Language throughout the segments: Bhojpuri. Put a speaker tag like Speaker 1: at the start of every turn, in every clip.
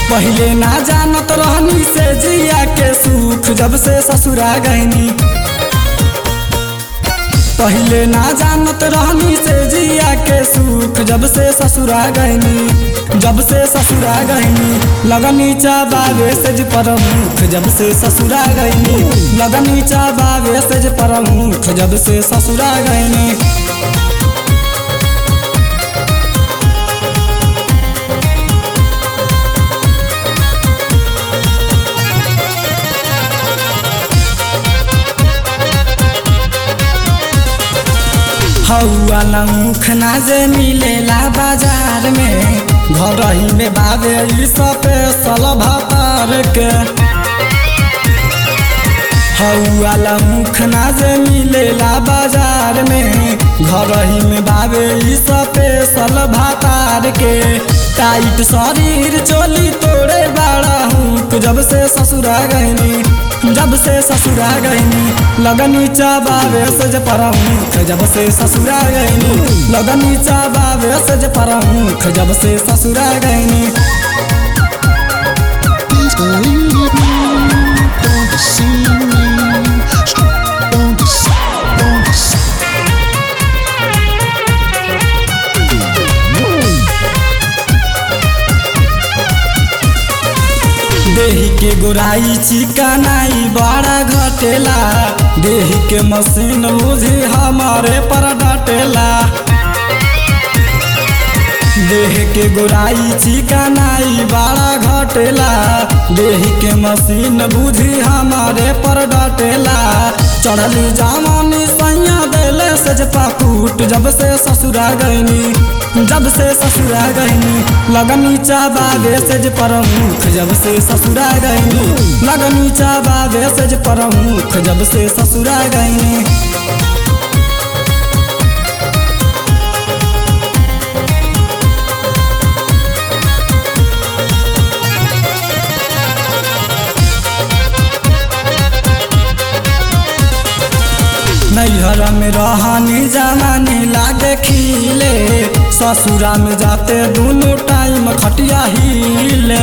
Speaker 1: पहले ना जानत रहनी से जिया के सुख जब से ससुरा गहनी पहले ना जानत रहनी से जिया के सुख जब से ससुरा गहनी जब से ससुरा गहनी लगनी चाबावे सेज परमुख जब से ससुरा गहनी लगनी चाबावे सेज परमुख जब से ससुरा गहनी हौआ मुख ना जे मिलेला बाजार में घर ही में बाबे ई स्पेशल भातार के हौआ मुख ना जे मिलेला बाजार में घर ही में बाबे ई स्पेशल भातार के टाइट शरीर चोली तोड़े बाड़ा हूँ जब से ससुरा गहनी जब से ससुरा गहनी लगनी चाबावे सज परमुख जब से ससुरा गहनी लगनी चाबावे सज परमुख जब से ससुरा गहनी
Speaker 2: Please believe me. Don't deceive me. Don't deceive. Don't deceive.
Speaker 1: देही के गोराई चिकनाई बड़ा घटेला देही के मशीन बुझी हमारे पर डटेला देह के गोराई चिकनाई बड़ा घटेला देह के मशीन बुझी हमारे पर डटेला चढ़ली जामनी सैया देले सज पाकूट जब से ससुरा गईनी जब से ससुरा गईनी लगनी चाबावे सेज परमुख जब से ससुरा गईनी लगनी चाबावे सेज परमुख जब से ससुरा गईनी नैहर में रहनी जवानी लागे खिले ससुरा में जाते दोनों टाइम खटिया हिले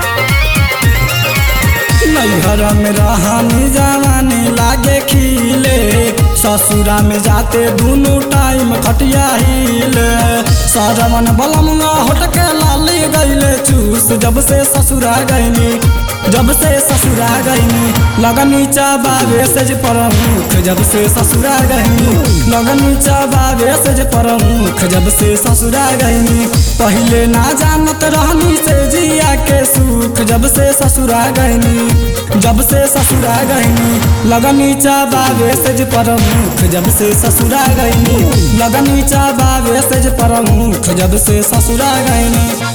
Speaker 1: नैहर में रहनी जवानी लागे खिले ससुरा में जाते दोनों टाइम खटिया हिले सरवन बलमुआ होटके लाली गईले चूस जब से ससुरा गईनी जब से ससुरा गईनी लगनी चाबावे सेज प्रमुख जब से ससुरा गईनी लगनी चाबावे सेज प्रमुख जब से ससुरा गईनी पहले ना जानत रहनी से जिया के सुख जब से ससुरा गईनी जब से ससुरा गईनी लगनी चाबावे सेज प्रमुख जब से ससुरा गईनी लगनी चाबावे सेज प्रमुख जब से ससुरा गईनी